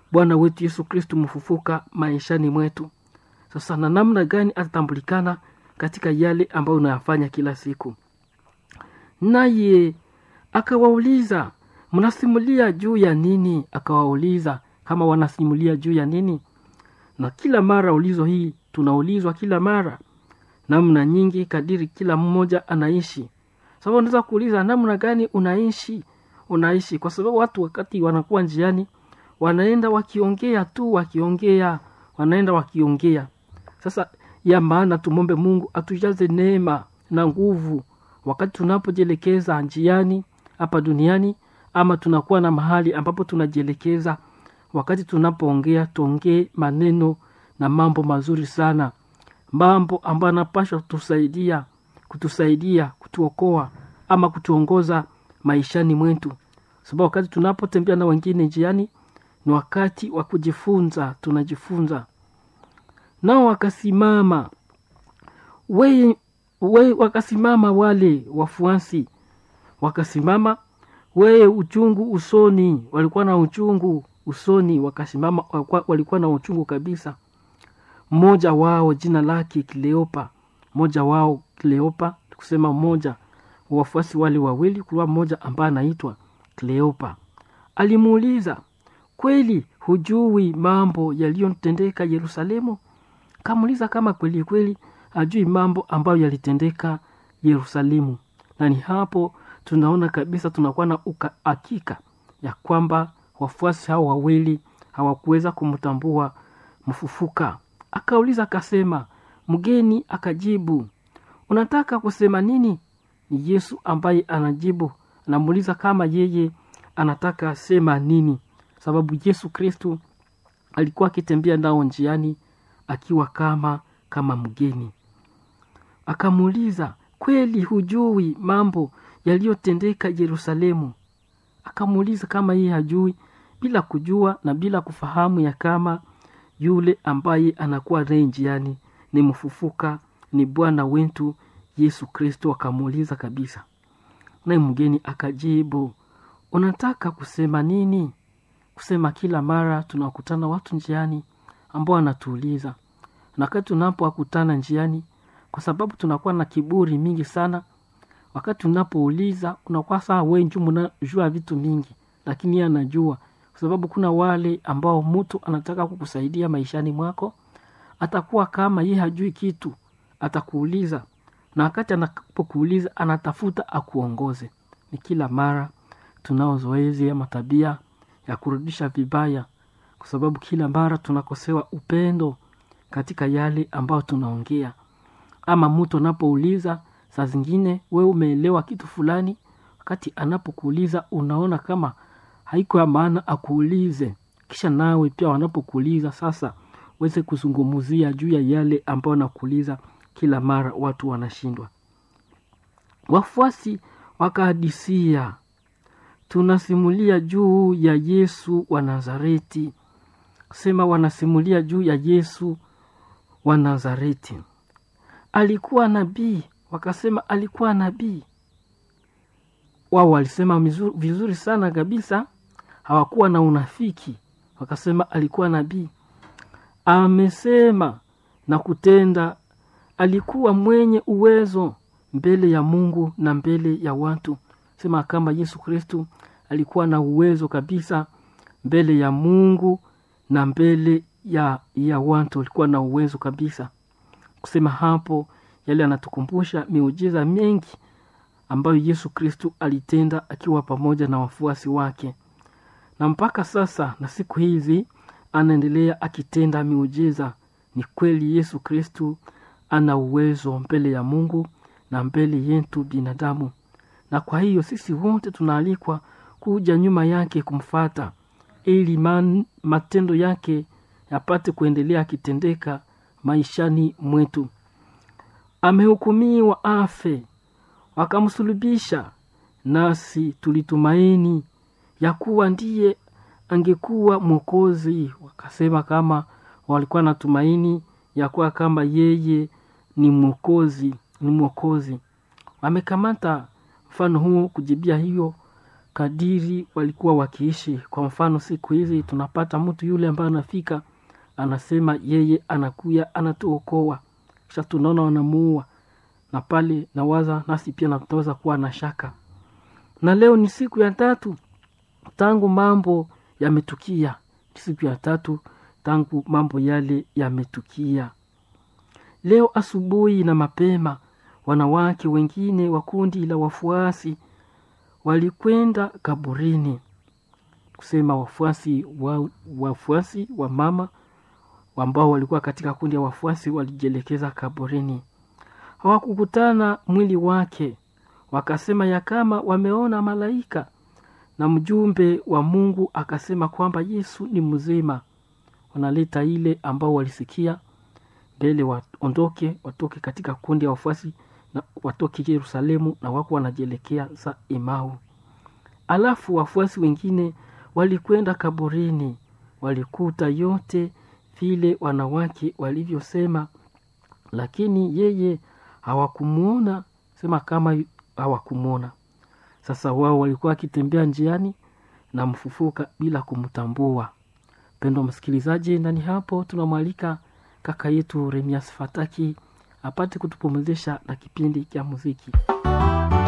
bwana wetu yesu kristu mfufuka maishani mwetu sasa na namna gani atatambulikana katika yale ambayo unayafanya kila siku naye akawauliza mnasimulia juu ya nini akawauliza kama wanasimulia juu ya nini na kila mara ulizo hii tunaulizwa kila mara namna nyingi kadiri kila mmoja anaishi sababu unaweza kuuliza namna gani unaishi unaishi kwa sababu watu wakati wanakuwa njiani wanaenda wakiongea tu wakiongea wanaenda wakiongea sasa ya maana tumombe mungu atujaze neema na nguvu wakati tunapojielekeza njiani hapa duniani ama tunakuwa na mahali ambapo tunajielekeza wakati tunapoongea tuongee maneno na mambo mazuri sana mambo ambayo anapashwa kutusaidia kutusaidia kutuokoa ama kutuongoza maishani mwetu sababu wakati tunapotembea na wengine njiani ni wakati wa kujifunza tunajifunza nao wakasimama we, we wakasimama wale wafuasi wakasimama weye uchungu usoni walikuwa na uchungu usoni wakasimama walikuwa, walikuwa na uchungu kabisa mmoja wao jina lake kleopa mmoja wao kleopa kusema mmoja wafuasi wale wawili kulikuwa mmoja ambaye anaitwa kleopa alimuuliza kweli hujui mambo yaliyotendeka yerusalemu kamuuliza kama kweli kweli hajui mambo ambayo yalitendeka yerusalemu na ni hapo tunaona kabisa tunakuwa na hakika ya kwamba wafuasi hao wawili hawakuweza kumtambua mfufuka akauliza akasema mgeni akajibu unataka kusema nini ni yesu ambaye anajibu anamuuliza kama yeye anataka sema nini sababu yesu kristu alikuwa akitembea nao njiani akiwa kama kama mgeni akamuuliza kweli hujui mambo yaliyotendeka yerusalemu akamuuliza kama yeye hajui bila kujua na bila kufahamu ya kama yule ambaye anakuwa naye njiani ni mfufuka ni bwana wetu yesu kristo akamuuliza kabisa naye mgeni akajibu unataka kusema nini kusema kila mara tunakutana watu njiani ambao wanatuuliza na wakati tunapowakutana njiani kwa sababu tunakuwa na kiburi mingi sana wakati unapouliza unakuwa saa wenju mnajua vitu mingi lakini yeye anajua kwa sababu kuna wale ambao mtu anataka kukusaidia maishani mwako atakuwa kama ye hajui kitu atakuuliza na wakati anapokuuliza anatafuta akuongoze ni kila mara tunao zoezi ama tabia ya kurudisha vibaya kwa sababu kila mara tunakosewa upendo katika yale ambayo tunaongea ama mtu anapouliza saa zingine we umeelewa kitu fulani wakati anapokuuliza unaona kama haiko ya maana akuulize kisha nawe pia wanapokuuliza sasa weze kuzungumzia juu ya yale ambayo nakuuliza kila mara watu wanashindwa wafuasi wakahadisia tunasimulia juu ya yesu wa nazareti sema wanasimulia juu ya yesu wa nazareti alikuwa nabii wakasema alikuwa nabii wao walisema mizuri, vizuri sana kabisa hawakuwa na unafiki wakasema alikuwa nabii amesema na kutenda alikuwa mwenye uwezo mbele ya mungu na mbele ya watu sema kama yesu kristu alikuwa na uwezo kabisa mbele ya mungu na mbele ya ya watu alikuwa na uwezo kabisa kusema hapo yale anatukumbusha miujiza mengi ambayo yesu kristu alitenda akiwa pamoja na wafuasi wake na mpaka sasa na siku hizi anaendelea akitenda miujiza ni kweli yesu kristu ana uwezo mbele ya mungu na mbele yetu binadamu na kwa hiyo sisi wote tunaalikwa kuja nyuma yake kumfata ili man, matendo yake yapate kuendelea akitendeka maishani mwetu amehukumiwa afe wakamsulubisha nasi tulitumaini ya kuwa ndiye angekuwa mwokozi wakasema kama walikuwa na tumaini ya kuwa kama yeye ni mwokozi ni mwokozi wamekamata mfano huo kujibia hiyo kadiri walikuwa wakiishi. Kwa mfano, siku hizi tunapata mtu yule ambaye anafika anasema yeye anakuya anatuokoa, kisha tunaona wanamuua, na pale nawaza nasi pia nataweza kuwa na shaka. Na leo ni siku ya tatu tangu mambo yametukia, ni siku ya tatu tangu mambo yale yametukia. Leo asubuhi na mapema, wanawake wengine wa kundi la wafuasi walikwenda kaburini, kusema wafuasi wa, wafuasi wa mama ambao walikuwa katika kundi ya wafuasi walijielekeza kaburini. Hawakukutana mwili wake, wakasema ya kama wameona malaika, na mjumbe wa Mungu akasema kwamba Yesu ni mzima. Wanaleta ile ambao walisikia mbele waondoke, watoke katika kundi ya wafuasi na watoke Yerusalemu, na wako wanajielekea za Emau. Alafu wafuasi wengine walikwenda kaburini, walikuta yote vile wanawake walivyosema, lakini yeye hawakumwona, sema kama hawakumwona. Sasa wao walikuwa wakitembea njiani na mfufuka bila kumtambua. Mpendwa msikilizaji, ndani hapo tunamwalika kaka yetu Remias Fataki apate kutupumzisha na kipindi cha muziki.